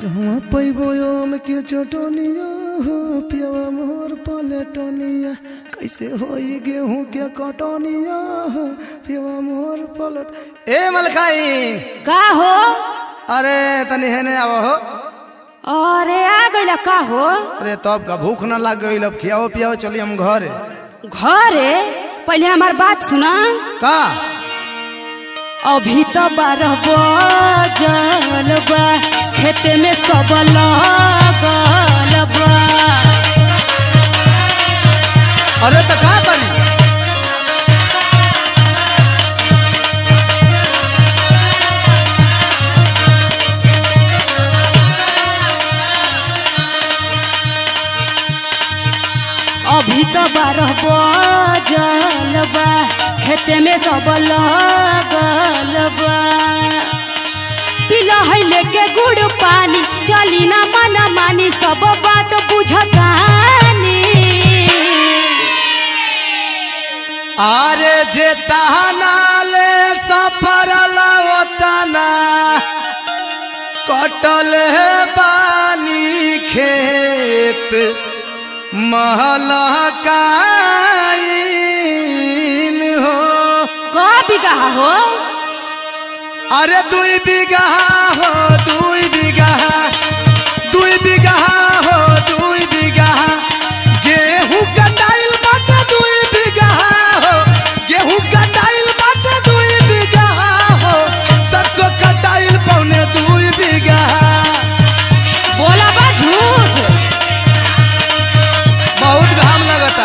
कहवा पैबो आम के चटनिया हो पियवा मोर पलटनिया कैसे होई गेहूं के कटनिया हो पियवा मोर पलट ए मलकाई का हो अरे तनी हेने आव हो अरे आ गइला का हो अरे तब का भूख ना लग गई अब खियाओ पियाओ चली हम घर घरे पहले हमार बात सुना का अभी तो बारह बजल बा खेते में सब लगल बा अरे तो का करी अभी तो बारह बजल बा खेते में सब लगल बा पिला है लेके गुड़ पानी चली ना मना मानी सब बात बुझतानी अरे जे तहना ले सफर लवतना कटल है पानी खेत महलकाइन हो का बिगहा हो अरे दुई बीघा हो दुई बीघा दुई बीघा हो दुई बीघा गेहूं कटाइल बाटे दुई बीघा हो गेहूं कटाइल बाटे दुई बीघा हो सरसों कटाइल पौने दुई बीघा बोला बा झूठ बहुत घाम लगता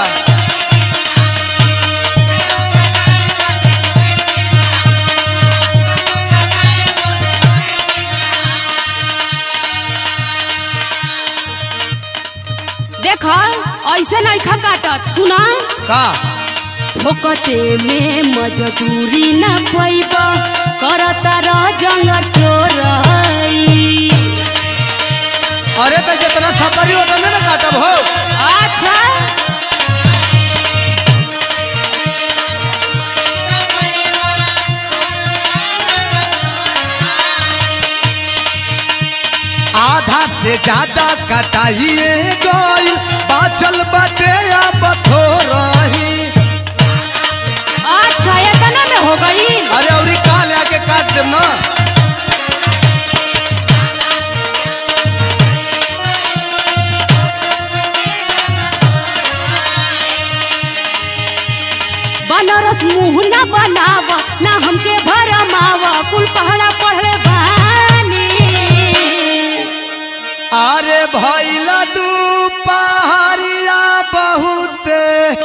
देख ऐसे नहीं खा काटत सुना का फोकटे में मजदूरी न पैब करता रह जंग चोरई अरे तो जितना सफरी होता ना काटब हो अच्छा आधा से ज्यादा कटाइए गई बाचल बटे अब थोरही अच्छा इतना में हो गई अरे औरी का आके काट देम ना बनारस मुंह न बनाव ना हमके भरमाव कुल पहरा पढ़ले बानी अरे भैला दू पहाड़िया बहुते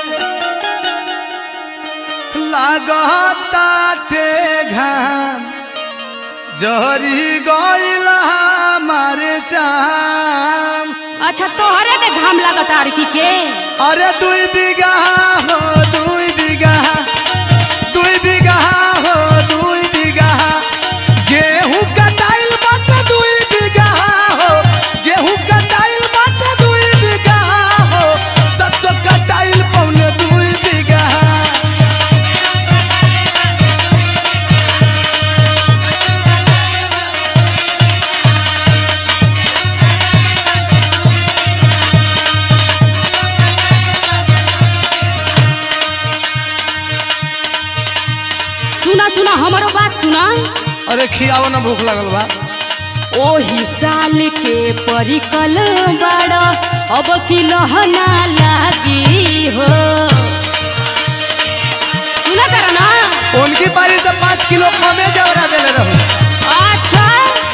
लागताटे घाम जहरी गइल हमारे चाम अच्छा तोहरे में घाम लगता आरकी के अरे दुई बीघा हो दुई बीघा दुई बीघा हो दुई बीघा गेहूं कटाइल बाटे दुई बीघा हो गेहूं कटाइल बाटे दुई बीघा हो सरसों कटाइल पौने दुई बीघा सुना सुना हमारो बात सुना अरे खियाओ ना भूख लगल बा ओही साल के परिकल बड़ अब की लहना लागी हो सुना कर ना उनकी पारी से पाँच किलो कमे जवरा देले रहू अच्छा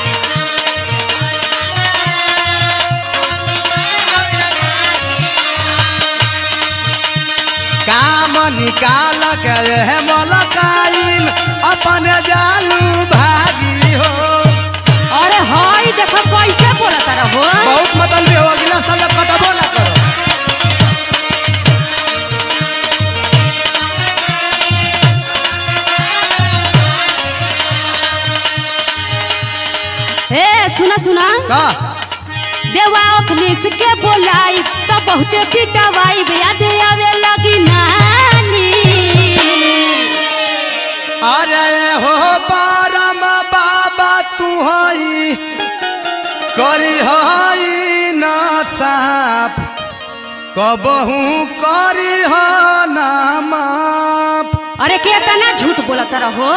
काम निकाल के है मलकाइन अपने जालू भागी हो अरे हाय देखो कैसे बोला तारा हो बहुत मतलब हो अगला साल कटबो ना करो ए सुना सुना का देवा अखनीस के बोलाई तो बहुते पिटवाई याद आवे लगी नानी अरे हो परम बाबा तू हई करी हई ना साफ कबहू करी ना माफ अरे के तना झूठ बोलत रहो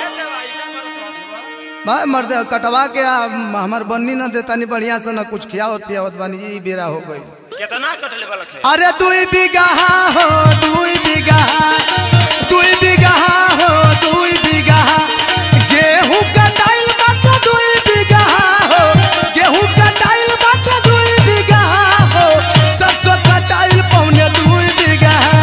भाई मर्द कटवा के आ, हमार बन्नी न देतानी बढ़िया से न कुछ खियावत पियावत बानी ई बेरा हो गई कितना कटले वाला है अरे दुई बिगहा हो दुई बिगहा दुई बिगहा हो दुई बिगहा गेहूं कटाइल बाटे दुई बिगहा हो गेहूं कटाइल बाटे दुई बिगहा हो सरसों कटाइल पौने दुई बिगहा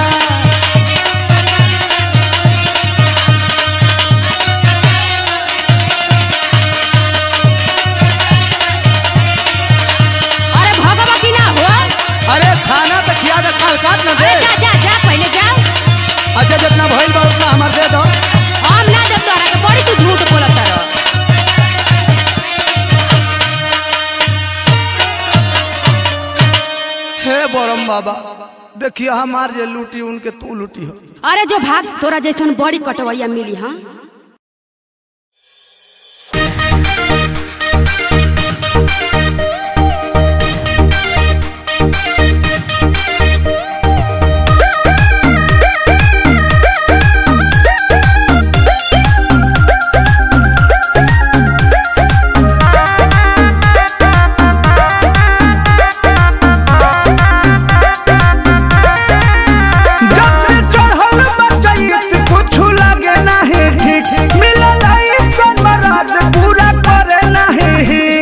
अरे भगवा की ना हो अरे खाना तो खिया दे काल काट न दे अरे जा जा जा पहले जा अच्छा जितना भइल बा उतना हमार दे दो हम ना जब तोरा के बड़ी तू झूठ बोलत रहो हे बरम बाबा देखिए हमार जे लूटी उनके तू लूटी हो अरे जो भाग तोरा जैसन बड़ी कटवैया मिली हाँ जब से चढ़ल बचैत कुछ लगे नहीं ठीक मिलल ऐसन मरद पूरा करे नहीं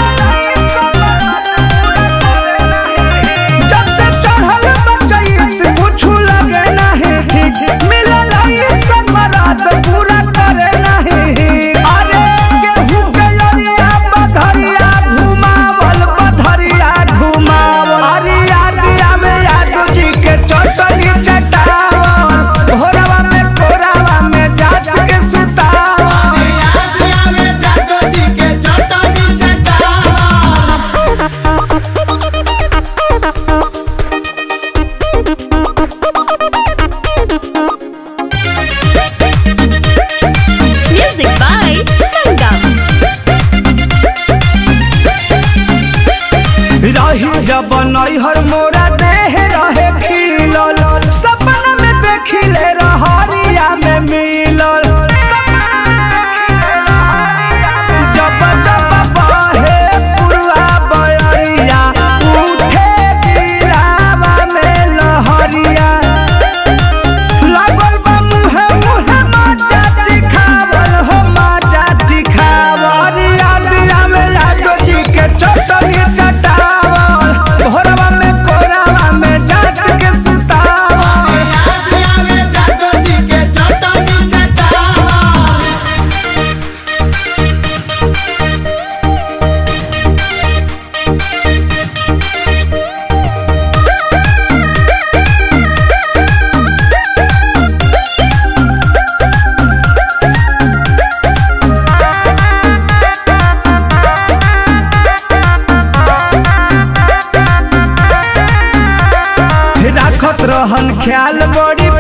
जब से चढ़ल बचैत कुछ लगे नहीं ठीक मिलल ऐसन मरद पूरा करे नहीं अरे गेहूं के अरिया बधरिया घुमावल बधरिया घुमावल अरिया दिया में यादव जी के चटनी चटावल भोरवा में कोरावा में जात के सुतावल म्यूजिक बाय संगम रही जब नैहर मोरा देह रहे खिलल सपना में देखिले रहरिया में मिलल जब जब बहे पुरवा बयरिया उठे गिरावा में लहरिया लागल बा मुहे मुहे माचा चिखावल हो माचा चिखावल अरिया दिया में यादव जी के चटनी चटावल भोरवा में कोरावा में जात के सुतावल राखत रहन ख्याल बड़ी